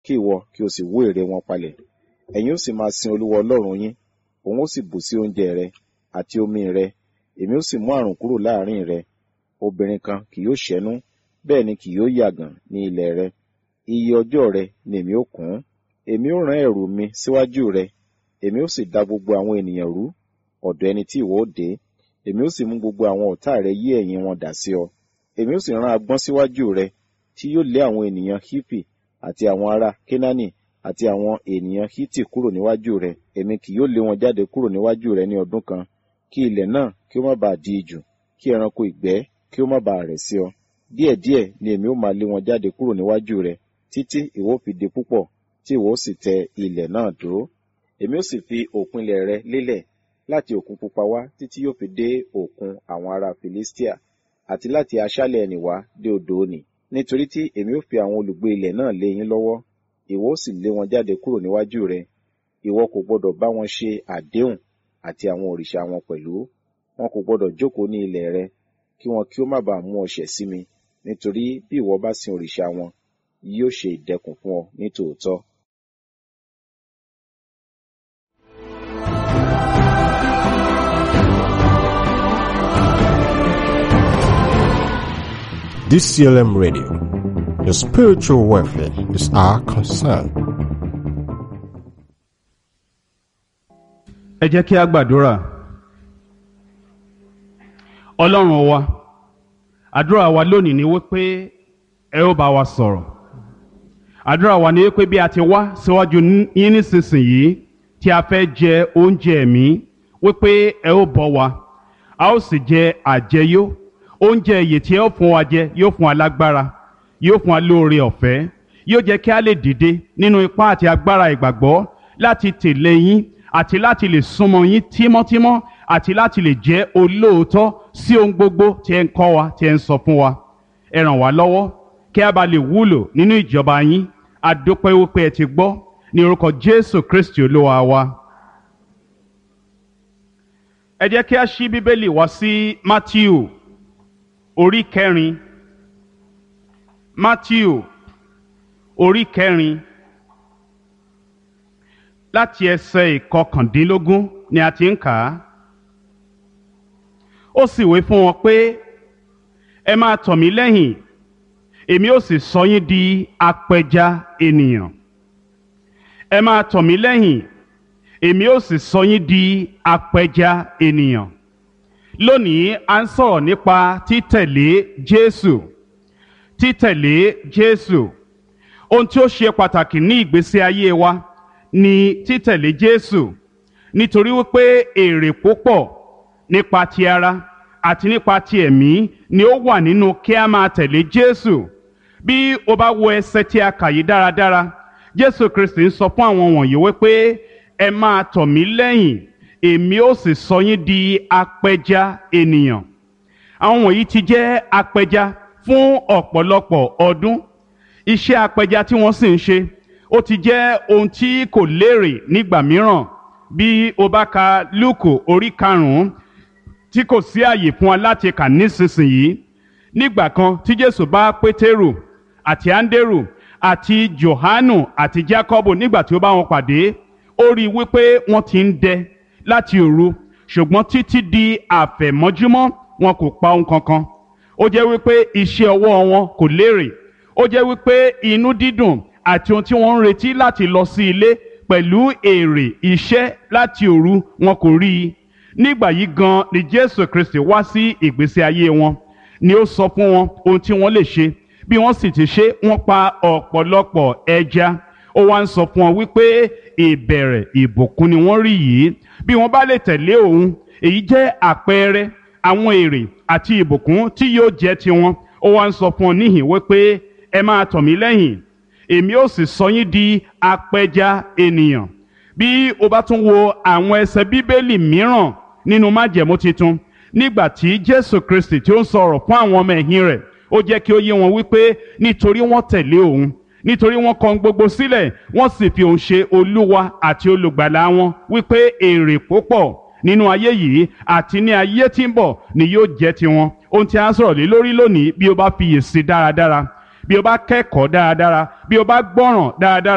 kí ìwọ kí o sì wó ère wọn palẹ̀ ẹ̀yin ó sì máa sin olúwa ọlọ́run yín òun ó sì bù sí oúnjẹ rẹ àti omi rẹ èmi ó sì mú àrùn kúrò láàrin rẹ obìnrin kan kì yóò ṣẹ́nú bẹ́ẹ̀ ni kì yóò yàgàn ní ilẹ̀ rẹ iye ọjọ́ rẹ ni èmi ó kún èmi ó rán ẹ̀rù mi síwájú rẹ èmi ó sì da gbogbo àwọn ènìyàn rú ọ̀dọ̀ ẹni tí ìwọ ó dé èmi ó sì mú gbogbo àwọn ọ̀tá rẹ yí ẹ̀yìn wọn dà sí ọ èmi ó sì rán agbọ́n síwájú rẹ tí yóò lé àwọn ènìyàn hipi àti àwọn ará kenani àti àwọn ènìyàn hiti kúrò níwájú rẹ èmi kì yóò lé wọn jáde kúrò níwájú rẹ ní ọdún kan kí ilẹ̀ náà kí ó má bàa di ijù kí ẹranko ìgbẹ́ kí ó má bàa rẹ̀ sí ọ díẹ̀díẹ̀ ni èmi ó máa lé wọn jáde kúrò níwájú rẹ títí ìwọ ó fi di púpọ̀ tí ìwọ ó sì tẹ ilẹ̀ náà dúró èmi ó sì fi òpin ilẹ̀ rẹ lélẹ̀ láti òkun pupa wá títí yóò fi dé òkun àwọn ará Filistia àti láti aṣálẹ̀ ẹnì wá dé odò òní nítorí tí èmi ó fi àwọn olùgbé ilẹ̀ náà lé yín lọ́wọ́ ìwọ ó sì lé wọn jáde kúrò níwájú rẹ ìwọ kò gbọdọ̀ bá wọn ṣe àdéhùn àti àwọn òrìṣà wọn pẹ̀lú wọn kò gbọdọ̀ jókòó ní ilẹ̀ rẹ kí wọn kí ó má bàa mú ọ ṣẹ̀ sí mi nítorí bí ìwọ bá sin òrìṣà wọn yóò ṣe ìdẹkùn fún ọ ní tòótọ́. DCLM Radio. Your spiritual welfare is our concern. ẹ jẹ́ kí a gbàdúrà ọlọ́run wa àdúrà wa lónìí ni wípé ẹ ó bá wa sọ̀rọ̀ àdúrà wa ni wípé bí a ti wá síwájú yín nísinsìnyí tí a fẹ́ jẹ oúnjẹ ẹ̀mí wípé ẹ ó bọ́ wa a ó sì jẹ àjẹyó oúnjẹ èyí tí ẹ ó fún wa jẹ yóò fún wa lágbára yóò fún wa lóore ọ̀fẹ́ yóò jẹ́ kí a lè dìde nínú ipá àti agbára ìgbàgbọ́ láti tẹ̀lé yín àti láti lè súnmọ́ yín tímọ́tímọ́ àti láti lè jẹ́ olóòótọ́ sí ohun gbogbo tí ẹ ń kọ́ wa tí ẹ ń sọ fún wa ẹ ràn wá lọ́wọ́ kí a bá lè wúlò nínú ìjọba yín a dúpẹ́ wípé ẹ ti gbọ́ ní orúkọ Jésù Kristi olúwa wa. ẹ jẹ́ kí a ṣí bíbélì wá sí Mátíù orí kẹrin Mátíù orí kẹrin láti ẹsẹ̀ ìkọkàndínlógún ni a ti ń kà á. ó sì wí fún wọn pé ẹ máa tọ̀ mí lẹ́yìn èmi ó sì sọ yín di apẹja ènìyàn. ẹ máa tọ̀ mí lẹ́yìn èmi ó sì sọ yín di apẹja ènìyàn. lónìí a ń sọ̀rọ̀ nípa títẹ̀lé Jésù títẹ̀lé Jésù ohun tí ó ṣe pàtàkì ní ìgbésí ayé wa ni títẹ̀lé Jésù nítorí wípé èrè púpọ̀ nípa ti ara àti nípa ti ẹ̀mí ni ó wà nínú kí a máa tẹ̀lé Jésù bí o bá wo ẹsẹ̀ tí a kà yí dáradára Jésù Kristi ń sọ fún àwọn wọ̀nyí wípé ẹ máa tọ̀ mí lẹ́yìn èmi ó sì sọ yín di apẹja ènìyàn àwọn wọ̀nyí ti jẹ́ apẹja fún ọ̀pọ̀lọpọ̀ ọdún iṣẹ́ apẹja tí wọ́n sì ń ṣe ó ti jẹ́ ohun tí kò lérè nígbà mìíràn bí o bá ka lúùkù orí karùnún tí kò sí àyè fún wa láti kà nísinsìnyí nígbà kan tí jésù bá pétérù àti áńdérù àti johanu àti jacobo nígbà tí ó bá wọn pàdé ó rí i wípé wọ́n ti ń dẹ láti òru ṣùgbọ́n títí di àfẹ̀mọ́júmọ́ wọn kò pa ohun kankan ó jẹ́ wípé iṣẹ́ ọwọ́ wọn kò lérè ó jẹ́ wípé inú dídùn àti ohun tí wọ́n ń retí láti lọ sí ilé pẹ̀lú èrè iṣẹ́ láti òru wọn kò rí i nígbà yìí gan ni Jésù Kristi wá sí ìgbésí ayé wọn ni ó sọ fún wọn ohun tí wọ́n lè ṣe bí wọ́n sì ti ṣe wọ́n pa ọ̀pọ̀lọpọ̀ ẹja ó wá ń sọ fún wọn wípé ìbẹ̀rẹ̀ ìbùkún ni wọ́n rí yìí bí wọ́n bá lè tẹ̀lé òun èyí jẹ́ àpẹẹrẹ àwọn èrè àti ìbùkún tí yóò jẹ́ tiwọn ó wá ń sọ fún wọn níhìn wípé ẹ máa tọ̀ mí lẹ́yìn èmi ó sì sọ yín di apẹja ènìyàn bí o bá tún wo àwọn ẹsẹ̀ bíbélì mìíràn nínú májẹ̀mú titun nígbà tí jésù kristi tí ó ń sọ̀rọ̀ fún àwọn ọmọ ẹ̀yìn rẹ̀ ó jẹ́ kí ó yé wọn wípé nítorí wọ́n tẹ̀lé òun nítorí wọ́n kọ̀ gbogbo sílẹ̀ wọ́n sì fi òun ṣe olúwa àti olùgbàlà wọn wípé èrè púpọ̀ nínú ayé yìí àti ní ayé tí ń bọ̀ ni yóò jẹ́ tiwọn ohun tí a ń sọ̀rọ̀ lé lórí lónìí bí o bá fiyèsí dáradára bí o bá kẹ́kọ̀ọ́ dáradára bí o bá gbọ́ràn dáradára.